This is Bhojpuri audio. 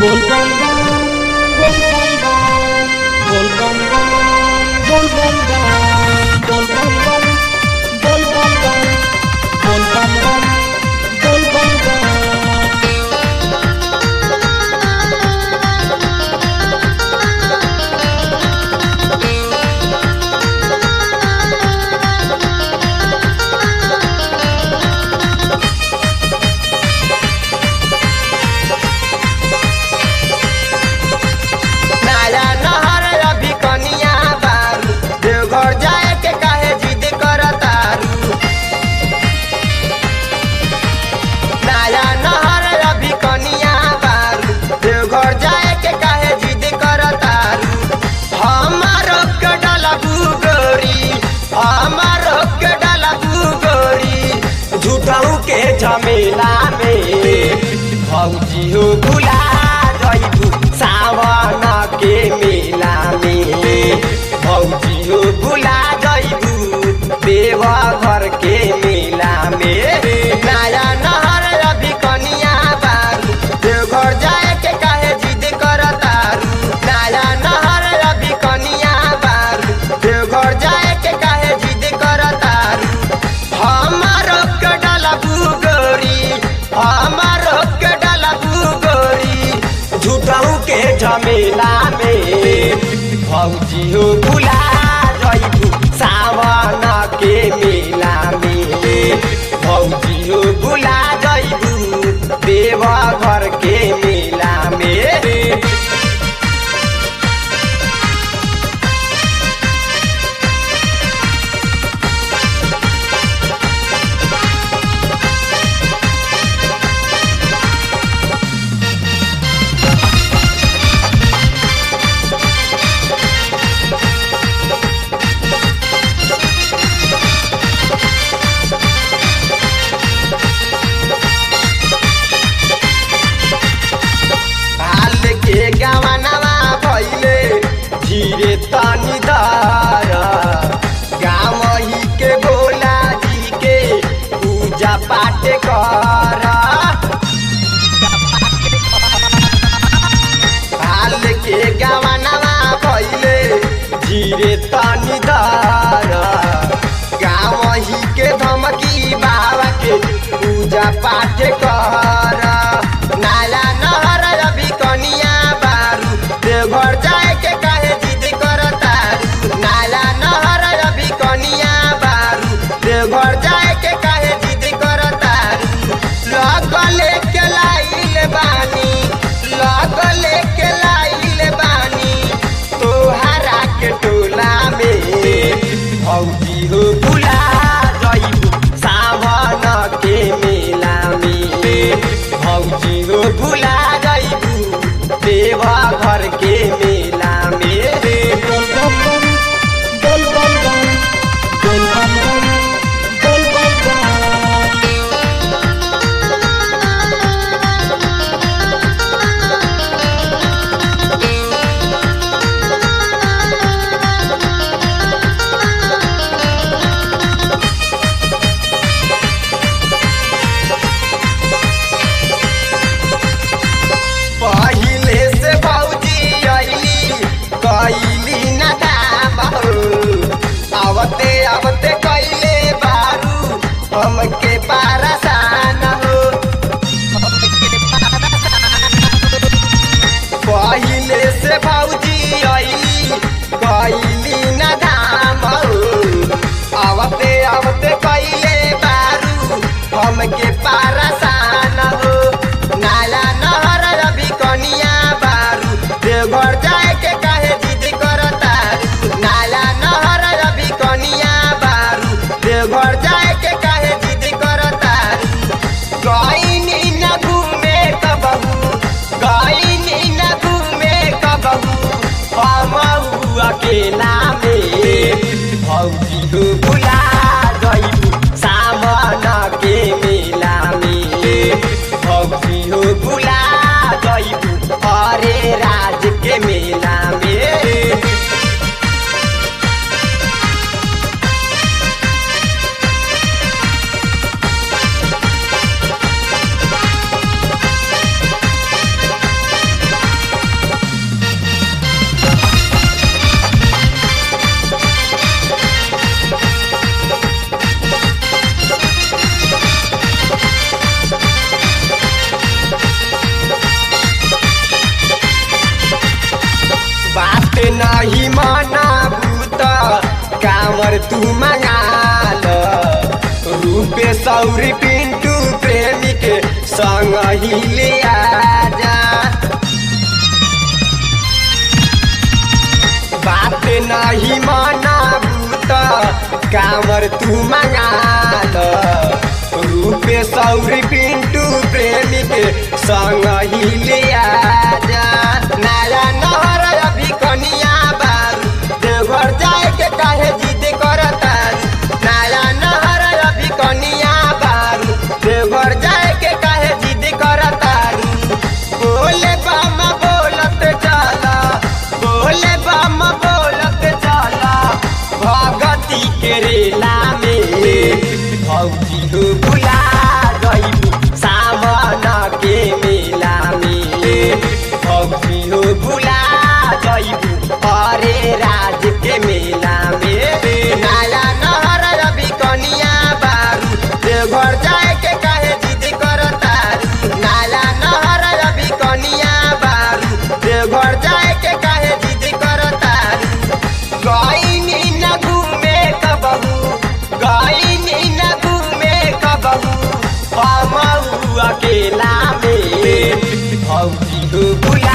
bol bom bom, bol bom bom, bol bom bom, bol bom bom, bol bom bom, bol bom bom, bol bom bom, bol bom bom. नया नहर अभी कनिया बारू देवघर जाए के काहे जिद करतारू नया नहर अभी कनिया बारू देवघर जाए के काहे जिद करतारू हमारो के डाला बुगोरी हमारो के डाला बुगोरी झूठाऊ के झमेला में भौजी हो भुला जइबू सावन के मेला में भौजी हो भुला जइबू देवा घर के मेला में नया नहर अभी कनिया बारू देवघर जाए के काहे जिद करतारू नया नहर अभी कनिया बारू देवघर जाए के काहे जिद करतारू हमारो के डाला बुगोरी हमारो के डाला बुगोरी झूठाऊ के झमेला में भौजी हो भुला जइबू सावन के मेला में भौजी हो भुला जइबू देवा घर के मेला में हाल के गवनवा भइले धीरे तनी धर गाँव ही के भोला जी के पूजा पाठ कर हाल के गवनवा भइले धीरे तनी धर गाँव ही के धमकी बाबा के पूजा पाठ कर नाला नहर अभी कनिया बारू देवघर जाए के काहे जिद करतारू नाला नहर अभी कनिया बारू देवघर जाए के काहे जिद करतारू लगले के लाइल बानी लगले के लाइल बानी तोहरा के टोला में भौजी हो भुला जइबू सावन के मेला में भौजी हो भुला जइबू देवा घर के मेला में Bol bom bom, bol bom bom, bol bom bom, bol bom bom. पहिले से भौजी अइली कैली न दाम हो आवते आवते कैले बारू हमके पारसान हो पहिले से भौजी अइली कैली न दाम हो आवते आवते कैले बारू हमके पारसान हो नाला नहर अभी कनिया बारू देवघर जाए के काहे जिद करतारू नाला नहर अभी कनिया बारू देवघर जाए के काहे जिद करतारू गईनी न घूमे कबहू गईनी न घूमे कबहू हम अकेला में भौजी हो भुला गईबू सावन के मेला में भौजी हो भुला गईबू हरे राज के मेला में कामर तू मंगा लो रूपे सौरी पिंटू प्रेमी के संग ही ले जा बात नहीं मनाबू त कामर तू मंगा लो रूपे सौरी पिंटू प्रेमी के संग ही ले जा नया नहर अभी कनिया बारू देवघर जाए के काहे जिद करता नया नहर अभी कनिया बारू देवघर जाए के काहे जिद करता बोले बम बोलत चला बोले बम बोलत चला भगती के रेला में भौजी हो बुला गईबू सावन के मेला में भौजी हो बुला गईबू अरे राज के मेला में नया नहर अभी कनिया बारू देवघर जाए के काहे जिद करता नाला नहर अभी कनिया बारू देवघर जाए के काहे जिद करता गईनी न घूमे कबहू गईनी न घूमे कबहू हम अकेला में भौजी हो बुला